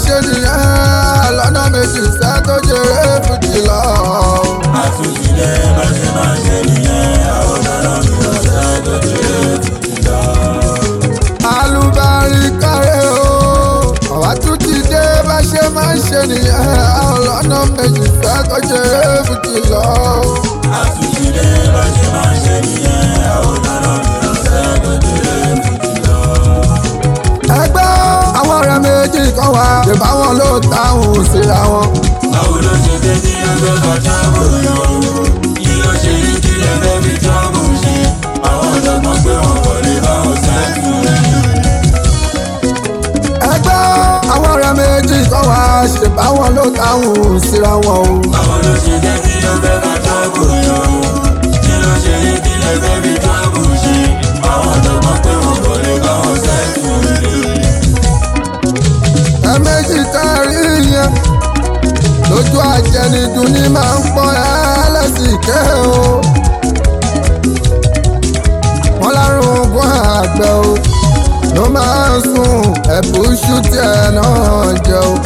ṣe nìyẹn lọ́nà méjì sẹ́ tó jèrè fújì lọ. àtúnṣe bá ṣe máa ṣe nìyẹn àwọn ọ̀nà mi ọ̀sẹ̀ tó jẹ́ fújì lọ. alubari kárẹ̀ o àwa tún ti dé bá ṣe máa ń ṣe nìyẹn lọ́nà méjì sẹ́ tó jèrè fújì lọ. àtúnṣe bá ṣe máa ṣe nìyẹn àwọn ọ̀nà mi ọ̀sẹ̀ tó jẹ́ fújì lọ. ẹgbẹ́ àwọn ọ̀rẹ́ méjì kan wá ṣèbá wọn ló táwọn síra wọn. báwo ló ṣe dé ní ẹgbẹ́ kọjá bòyọ kí ló ṣe rí kí ẹgbẹ́ fi jọ́bù ṣe àwọn ọ̀dọ́gbọ́n pé wọn kò lè bá wọn sẹ́kù ẹgbẹ́ àwọn ọ̀rẹ́ méjì kan wá ṣèbá wọn ló táwọn síra wọn o. báwo ló ṣe dé ní ẹgbẹ́ kọjá bòyọ kí ló ṣe rí kí ẹgbẹ́ fi jọ́bù ṣe àwọn ọ̀dọ́gbọ́n pé wọn kò lè bá wọn sẹ́kù ẹ̀ẹ̀mejì tá a rí yẹn lójú àjẹnidùn ní máa ń pọ́n ẹlẹ́sìnké o. wọ́n lárùn ogún àgbẹ̀ o ló máa ń sùn ẹ̀bùsù tiẹ̀ náà jẹ o.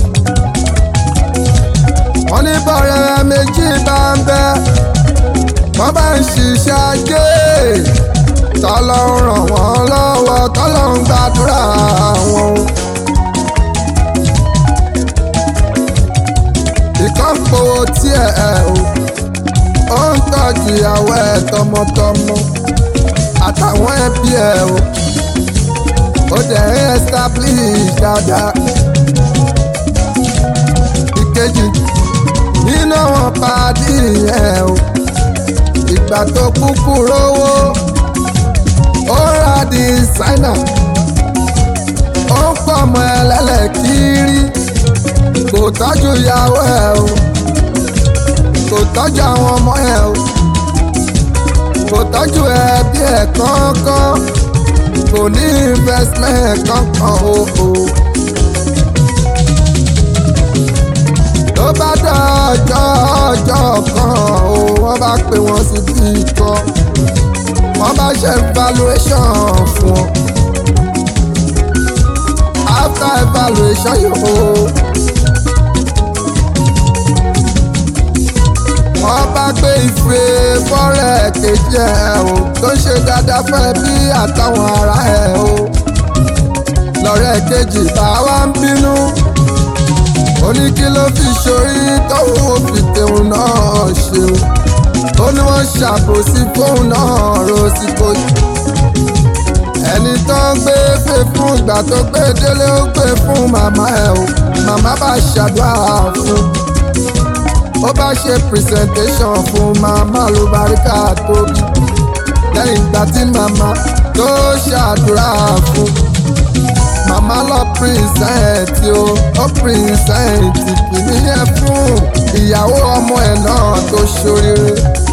wọ́n ní bọ̀rẹ̀ méjì bá ń bẹ́ wọ́n bá ń ṣiṣẹ́ ajé tọ́lọ́ ń ràn wọ́n lọ́wọ́ tọ́lọ́ ń gbàdúrà wọn o. ìkọ́pọ̀ tiẹ̀ ẹ̀ o ó ń tọ́jú ìyàwó ẹ̀ tọmọtọmọ àtàwọn ẹbí ẹ̀ o ó dẹ̀ ń establish dáadáa. ìkejì nínú àwọn pàdé ẹ̀ o ìgbà tó kúkú rówó ó ra dísáínà ó ń pọ̀ mọ́ ẹlẹ́lẹ́kìrì kò tọ́jú ìyàwó ẹ̀ o kò tọ́jú àwọn ọmọ ẹ̀ o kò tọ́jú ẹbí ẹ̀ kankan kò ní investment kankan o o. tó bá dọ̀jọ́ ọjọ́ kan o wọ́n bá pè wọ́n sí bí kan wọ́n bá ṣe valuation fún ọ. after evaluation yòó. wọ́n bá gbé ife fọ́rẹ̀ kejì ẹ̀ o tó ṣe dáadáa fẹ́ bí àtàwọn ará ẹ̀ o lọ́rẹ́ kejì bá wá ń bínú ó ní kí ló fi ṣorí tóun ò fi tèun náà ṣe o ó ní wọ́n ṣàbòsí fóun náà ro sí kojú ẹni tó ń gbé fè fún ìgbà tó gbé délé ó gbé fún màmá ẹ̀ o màmá bá ṣàdúrà fún un ó bá ṣe presentation fún màmá ló baríkà tóbi lẹ́yìn ìgbà tí màmá tó ṣàdúrà fún màmá lọ present o ó present kìíní yẹn fún ìyàwó ọmọ ẹ̀ náà tó ṣoríire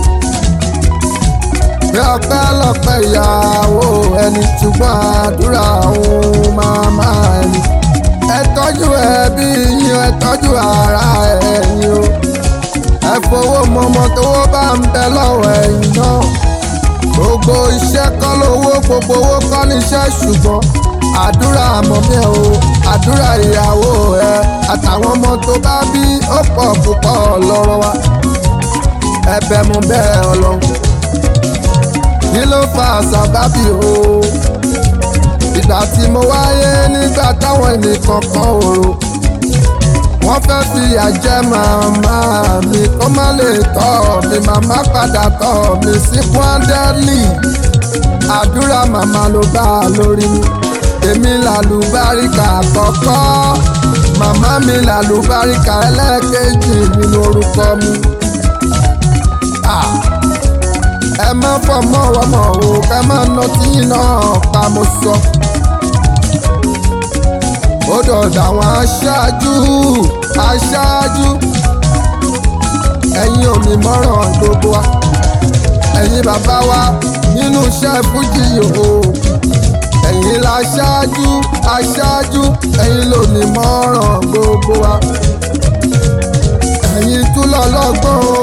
bí ọpẹ́ lọ́pẹ́ ìyàwó ẹni ṣùgbọ́n àdúrà òun màmá ẹni ẹ tọ́jú ẹbí yín ẹ tọ́jú ara ẹ̀yin o ẹ fowó mọmọ tówó bá ń bẹ lọ́wọ́ ẹ̀yin náà gbogbo iṣẹ́ kọ́ lówó gbogbo owó kọ́ níṣẹ́ ṣùgbọ́n àdúrà mọ̀mí o àdúrà ìyàwó ẹ àtàwọn ọmọ tó bá bí ó pọ̀ púpọ̀ lọ́rọ̀ wa ẹ̀bẹ̀ mo bẹ̀ ọlọ́run kí ló fa sábàbí o ìgbà tí mo wáyé nígbà táwọn ènìyàn kan ò rò wọ́n fẹ́ fi àjẹ́ màmá mi kó má lè tọ́ mi màmá padà tọ́ mi sí kwandẹ́lì àdúrà màmá ló bá a lórí mi èmi làlùbáríkà àkọ́kọ́ màmá mi làlùbáríkà ẹlẹ́ẹ̀kejì nínú orúkọ mi. Ah, ẹ má fọmọ wọmọ o ká má ná tíyín náà pa mo sọ. ó dọ̀dọ̀ àwọn aṣáájú aṣáájú ẹ̀yin omi mọ́ràn gbogbo wa ẹ̀yin bàbá wa nínú iṣẹ́ fújì yòó ẹ̀yin la aṣáájú aṣáájú ẹ̀yin lómi mọ́ràn gbogbo wa ẹ̀yin tún lọ lọ́gbọ́n o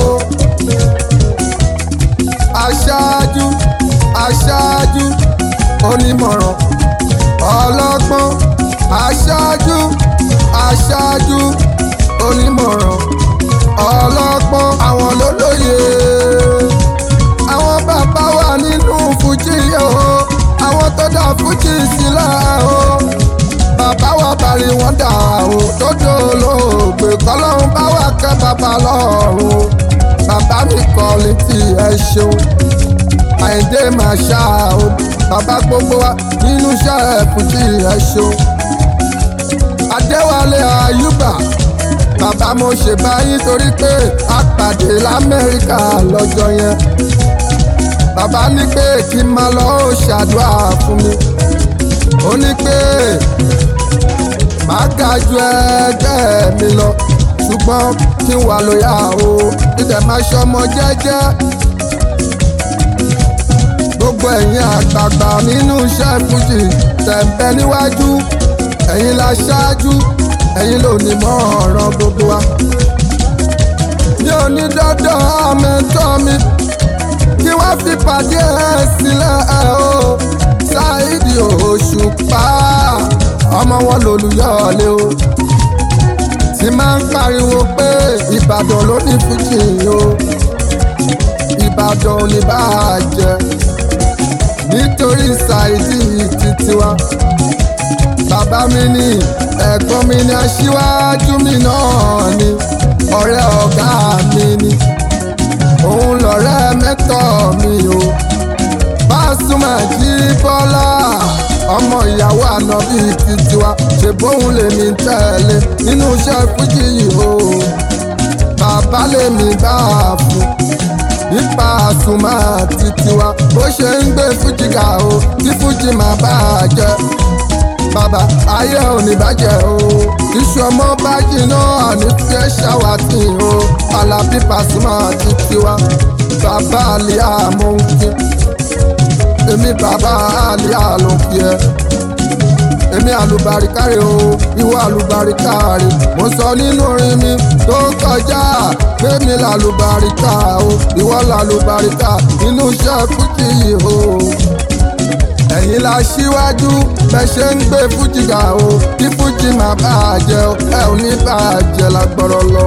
aṣáájú aṣáájú onímọ̀ràn ọlọ́gbọ́n aṣáájú aṣáájú onímọ̀ràn ọlọ́gbọ́n àwọn lólóye àwọn bàbá wà nínú fújì o àwọn tó dá fújì sílẹ̀ o bàbá wa parí wọn dà o tó dé olóògbé kọlọ́run bá wà kẹ́ bàbá lọ́rùn bàbá mi kọ́ létí ẹ ṣeun àìdè máa ṣá o bàbá gbogbo wa nínú iṣẹ́ fújì ẹ ṣeun adéwálé ayúbà bàbá mo ṣe báyìí torí pé a pàdé lamẹ́ríkà lọ́jọ́ yẹn bàbá ní pé kí n máa lọ ó ṣàdúrà fún mi ó ní pé màá ga ju ẹgbẹ́ mi lọ ṣùgbọ́n kí n wà lóyà o dídẹ̀ máa ṣọmọ jẹ́jẹ́ gbogbo ẹ̀yin àgbààgbà nínú iṣẹ́ fújì tẹ̀m̀bẹ̀ níwájú ẹ̀yin la ṣáájú ẹ̀yin ló ní mọ́ ọ̀ràn gbogbo wa. mi ò ní dandan àmẹ́tọ́ mi kí wọ́n fi pàdé ẹ̀ sílẹ̀ ẹ̀ o ṣáìdì òṣùpá ọmọ wọn lòlùyọ̀ọ́lé o ti máa ń pariwo pé ìbàdàn ló ní fújì o ìbàdàn ò ní bá a jẹ nítorí ṣáìdì títí wa bàbá mi ní ẹ̀gbọ́n mi ní aṣíwájú mi náà ni ọ̀rẹ́ ọ̀gá mi ni òun lọ̀rẹ́ mẹ́tọ̀ mi o Pasuma Jíbọ́lá ọmọ ìyàwó ànábì títí wa ṣe bóun lèmi tẹ̀lé nínú iṣẹ́ fújì yìí o bàbá lèmi bá a fún ní Pasuma títí wa bó ṣe ń gbé fújì ga o tí fújì máa bá a jẹ bàbá ayé ò ní bàjẹ́ o iṣu ọmọ bá jiná àní fi ẹ́ ṣàwátì o Alábí Pasuma títí wa bàbá àlìyá mo ń kí èmi bàbá àlìyá ló ń kí ẹ èmi àlùbáríkárì o ìwọ àlùbáríkárì mo sọ nínú orin mi tó kọjá pèmí làlùbáríkà o ìwọ làlùbáríkà nínú iṣẹ́ fújì yìí o ẹ̀yin la ṣíwájú bẹ́ ṣe ń gbé fújì ga o kí fújì máa bàjẹ́ o ẹ ò ní bàjẹ́ lágbọ́rọ̀ lọ.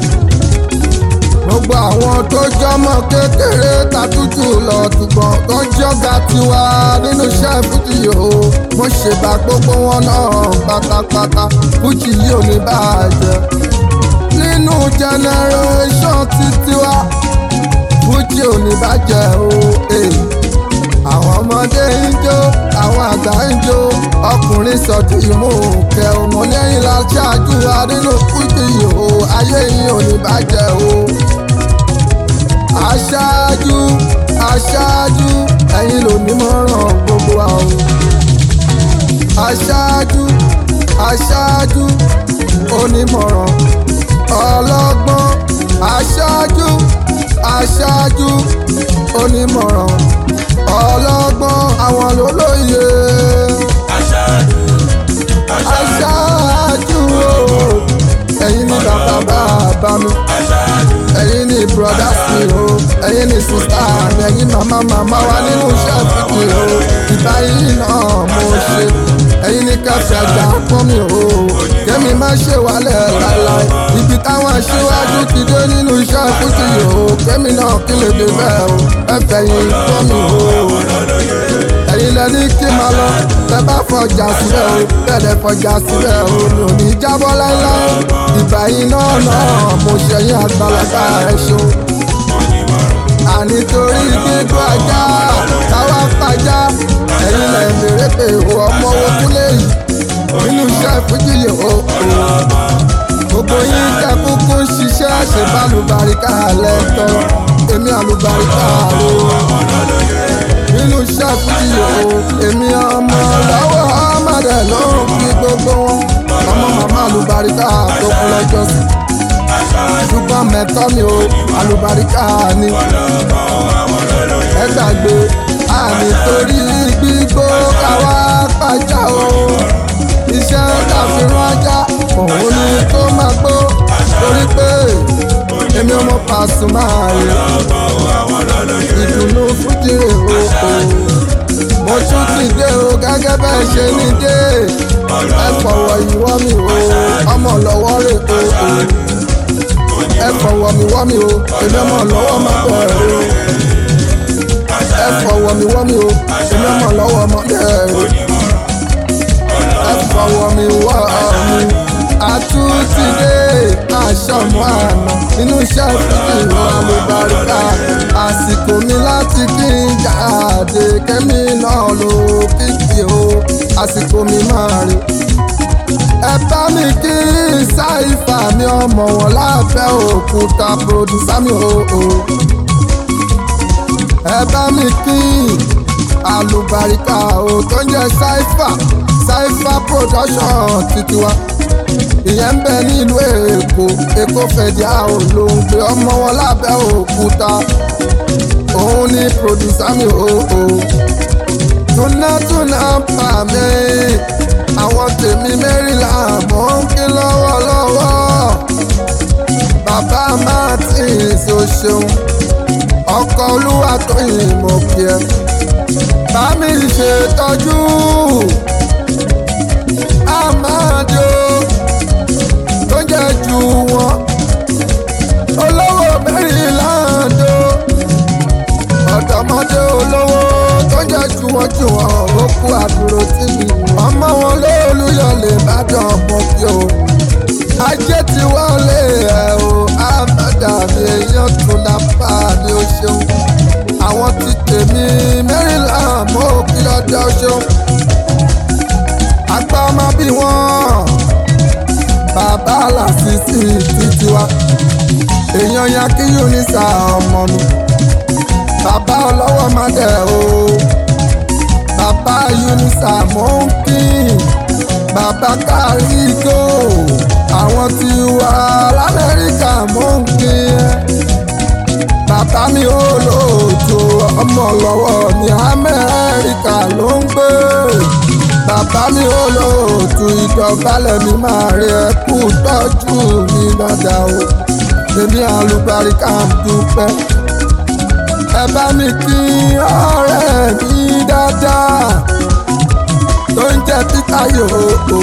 gbogbo àwọn tó jọmọ kékeré tatútù lọ túbọ̀ tó jọ́gà tiwa nínú iṣẹ́ fújì o mo ṣèbà gbogbo wọn náà pátápátá fújì yìí ò ní bàjẹ́. nínú generation títí wa fújì ò ní bàjẹ́ o. Hey àwọn ọmọdé ń jó àwọn àgbà ń jó ọkùnrin sọdún ìmú kẹ ọmọ lẹ́yìn la ṣáájú wa nínú fújì o ayé yìí ò ní bàjẹ́ o. aṣáájú aṣáájú ẹ̀yin ló ní mọ́ràn gbogbo wa o. aṣáájú aṣáájú onímọ̀ràn ọlọ́gbọ́n aṣáájú aṣáájú onímọ̀ràn ọlọ́gbọ́n àwọn lólóye. aṣáájú aṣáájú aṣáájú o ẹ̀yin ni bàbá bàbá mi aṣáájú ẹ̀yin ni brọ́dá mi o ẹ̀yin ni sísá mi ẹ̀yin màmá màmá wa nínú iṣẹ́ fìdí o ìgbà yìí náà mo ṣe ẹ̀yin ni kẹfẹ́ gbà fún mi o kẹ́mi má ṣe wálẹ̀ láéláé ibi táwọn aṣíwájú ti dé nínú iṣẹ́ fìdí o kẹ́mi náà kí lè dé bẹ́ẹ̀ o ẹ̀fẹ̀ yìí fún mi o ẹ̀yin lẹ ní kí n máa lọ tẹ bá fọjà síbẹ̀ o tẹ̀lẹ̀ fọjà síbẹ̀ o mi ò ní jábọ́ láéláé ìgbà yìí náà náà mo ṣẹ̀yìn àgbàlagbà ẹ̀ ṣo àní torí gbígbó ajá káwá pàjá ẹ̀yin lẹ mèrè pé o ọmọ owó kúlẹ̀ yìí nínú iṣẹ́ fújì yìí o gbogbo yín tẹ kúkú ń ṣiṣẹ́ ṣe bá lùbáríkà lẹ́tọ́ èmi àlùbáríkà o nínú iṣẹ́ fújì o èmi ọmọ lọ́wọ́ ọmọdé ló ń fi gbogbo wọn ọmọ màmá àlùbáríkà tó kú lọ́jọ́ sí ṣùgbọ́n mẹ́tọ́ mi o àlùbáríkà ni ẹ gbàgbé àmì torí gbígbó káwá pàjá o iṣẹ́ káfíńrán ajá òun ni tó máa gbó torí pé èmi ọmọ Pasuma rè ìdùnnú fújì rè o mo tún ti dé o gẹ́gẹ́ bẹ́ẹ̀ ṣe ní dé ẹ fọwọ́ ìwọ́ mi o ọmọ ọmọ lọ́wọ́ rè o o ẹ fọwọ́ mi wọ́ mi o èmi ọmọ lọ́wọ́ má bẹ̀rẹ̀ o ẹ fọwọ́ mi wọ́ mi o èmi ọmọ lọ́wọ́ má bẹ̀rẹ̀ o ẹ fọwọ́ mi wọ́ mi àtúntìdé àṣọmọ àná nínú iṣẹ́ fífi ìwọ àlùbáríkà àsìkò mi láti kí n jáde kẹ́mi náà ló kíkì o àsìkò mi máa rí ẹ bá mi kí sáìfà mi ọmọ wọn lábẹ́ òkúta pòdùsá mi o o ẹ bá mi kí àlùbáríkà o tó ń jẹ sáìfà sáìfà production títí wa ìyẹn ń bẹ nílùú èkó èkó fẹ̀díà olóńgbé ọmọ wọn lábẹ́ òkúta òun ni pòdùsá mi o o túnátúná pa mí àwọn tèmi mẹ́rìnlá mọ̀ ń kí lọ́wọ́lọ́wọ́ bàbá martins o ṣeun ọkọ olúwa tó yìn mọ̀ kí ẹ bá mi ṣètọ́jú amado tó jẹ́ ju wọn olówó mẹ́rìnlá do ọ̀dọ́mọdé olówó tó jẹ́ ju wọn ju wọn ó kú àdúró tì mí ọmọ wọn lóòlùyọ lè bá dán ọmọ bí o ajé ti wọlé ẹ o àmàdàbí èèyàn tún lápá ni ó ṣeun àwọn ti tèmi mẹ́rìnlá mọ́ òbí ọjọ́ ṣeun àgbà ọmọ bí wọ́n bàbá làṣìṣì títí wa èèyàn ya kí unisa ọmọ mi bàbá ọlọ́wọ́ má dẹ̀ o bàbá unisa mò ń kí bàbá kárígò àwọn tí wà lamẹ́ríkà mò ń kí ẹ bàbá mi ò lóòótọ́ ọmọ lọ́wọ́ ní amẹ́ríkà ló ń gbé bàbá mi ò lóòótọ́ ìdọ̀bálẹ̀ mi máa rí ẹ kú tọ́jú mi dáadáa o èmi àlùbáríkà ń dúpẹ́ ẹ bá mi kí ọ̀rẹ́ mi dáadáa tó ń jẹ́ peter yòókù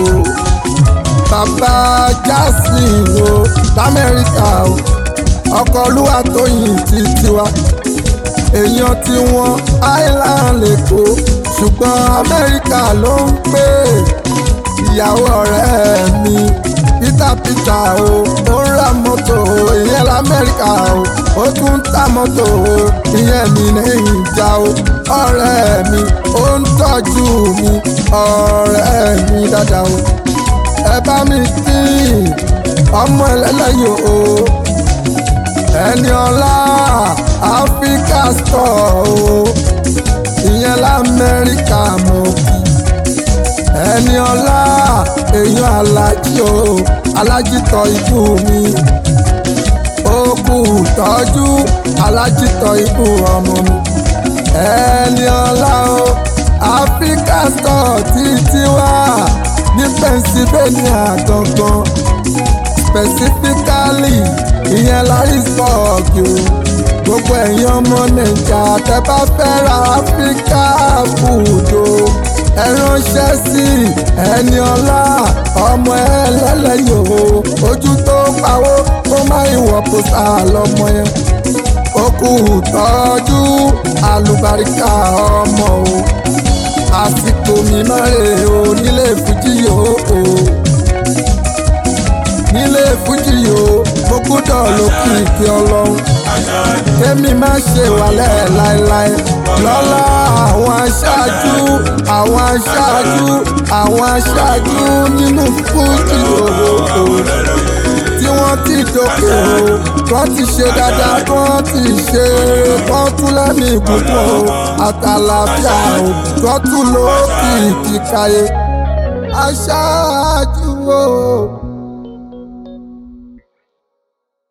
bàbá jasmine o lamẹ́ríkà o ọkọ̀ olúwa tó yìn títí wa èèyàn tí wọ́n island lẹ́kọ̀ọ́ ṣùgbọ́n amẹ́ríkà ló ń pè ìyàwó ọ̀rẹ́ mi peter peter o ó ń ra mọ́tò ìyẹn lamẹ́ríkà o ó tún ń ta mọ́tò o ìyẹn mi lẹ́yìn ìjà o ọ̀rẹ́ mi ó ń tọ́jú mi ọ̀rẹ́ mi dáadáa o ẹ bá mi kí ọmọ ẹlẹ́lẹ́yìn o ẹni ọlá áfíríkà stọ̀ o ìyẹn lamẹ́ríkà mọ̀ kí ẹni ọlá èèyàn alájí o alájí tọ ikú mi ó kú tọ́jú alájí tọ ikú ọmọ mi ẹni ọlá o áfíríkà stọ̀ títí wá ní pennsylvania gangan specifically ìyẹn larisburg o gbogbo ẹ̀yin ọmọ nàìjà tẹ́ bá fẹ́ ra áfíríkà food o ẹ ránṣẹ́ sí ẹni ọlá ọmọ ẹlẹ́lẹ́yìn o ojú tó pawó kó má ìwọ̀ pósà lọ́mọ yẹn ó kú tọ́jú àlùbáríkà ọmọ o àsìkò mi máa rè o nílé fújì o o nílé fújì o mo gbọ́dọ̀ ló kí ìpè ọlọ́run kémi má ṣe wàlẹ̀ láéláé lọ́lá àwọn aṣáájú àwọn aṣáájú àwọn aṣáájú nínú fújì o tí wọ́n ti dókè o wọ́n ti ṣe dáadáa wọ́n ti ṣe eré wọ́n tún lẹ́mí ìbùkún o àtàlàfíà o wọ́n tún lókìkí káyé aṣáájú o.